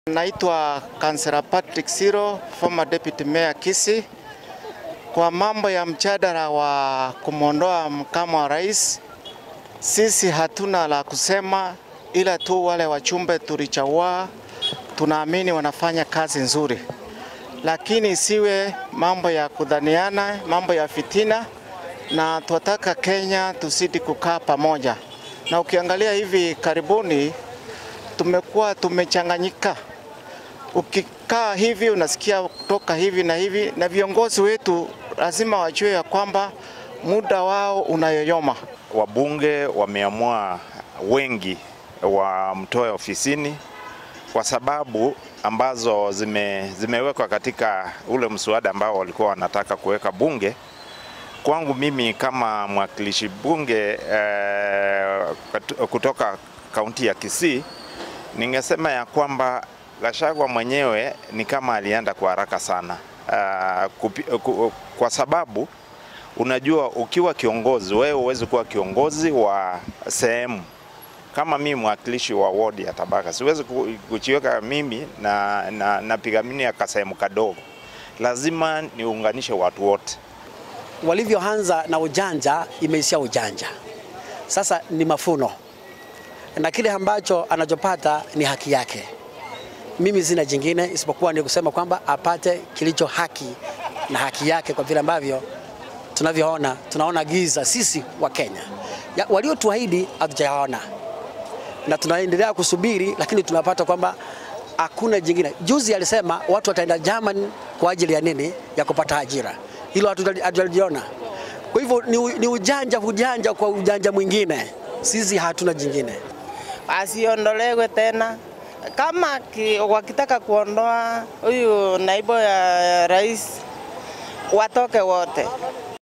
Naitwa Councillor Patrick Siro, former deputy mayor Kisii. Kwa mambo ya mjadala wa kumwondoa makamu wa rais, sisi hatuna la kusema, ila tu wale wachumbe tulichagua, tunaamini wanafanya kazi nzuri, lakini isiwe mambo ya kudhaniana, mambo ya fitina, na tunataka Kenya tuzidi kukaa pamoja. Na ukiangalia hivi karibuni tumekuwa tumechanganyika ukikaa hivi unasikia kutoka hivi na hivi, na viongozi wetu lazima wajue ya kwamba muda wao unayoyoma. Wabunge wameamua wengi wamtoe ofisini kwa sababu ambazo zime, zimewekwa katika ule mswada ambao walikuwa wanataka kuweka bunge. Kwangu mimi kama mwakilishi bunge eh, kutoka kaunti ya Kisii, ningesema ya kwamba Gachagua mwenyewe ni kama alienda kwa haraka sana uh, kupi, ku, kwa sababu unajua ukiwa kiongozi wewe huwezi kuwa kiongozi wa sehemu. Kama mimi mwakilishi wa ward ya Tabaka siwezi kuchiweka mimi na, na, napigania kasehemu kadogo, lazima niunganishe watu wote. Walivyoanza na ujanja, imeishia ujanja, sasa ni mafuno, na kile ambacho anachopata ni haki yake. Mimi sina jingine isipokuwa ni kusema kwamba apate kilicho haki na haki yake, kwa vile ambavyo tunavyoona, tunaona giza sisi wa Kenya. Waliotuahidi hatujaona na tunaendelea kusubiri, lakini tunapata kwamba hakuna jingine. Juzi alisema watu wataenda Germany kwa ajili ya nini? Ya kupata ajira. Hilo hatujaliona. Kwa hivyo ni, ni ujanja ujanja kwa ujanja mwingine, sisi hatuna jingine. Asiondolewe tena kama ki, wakitaka kuondoa huyu naibu ya rais watoke wote.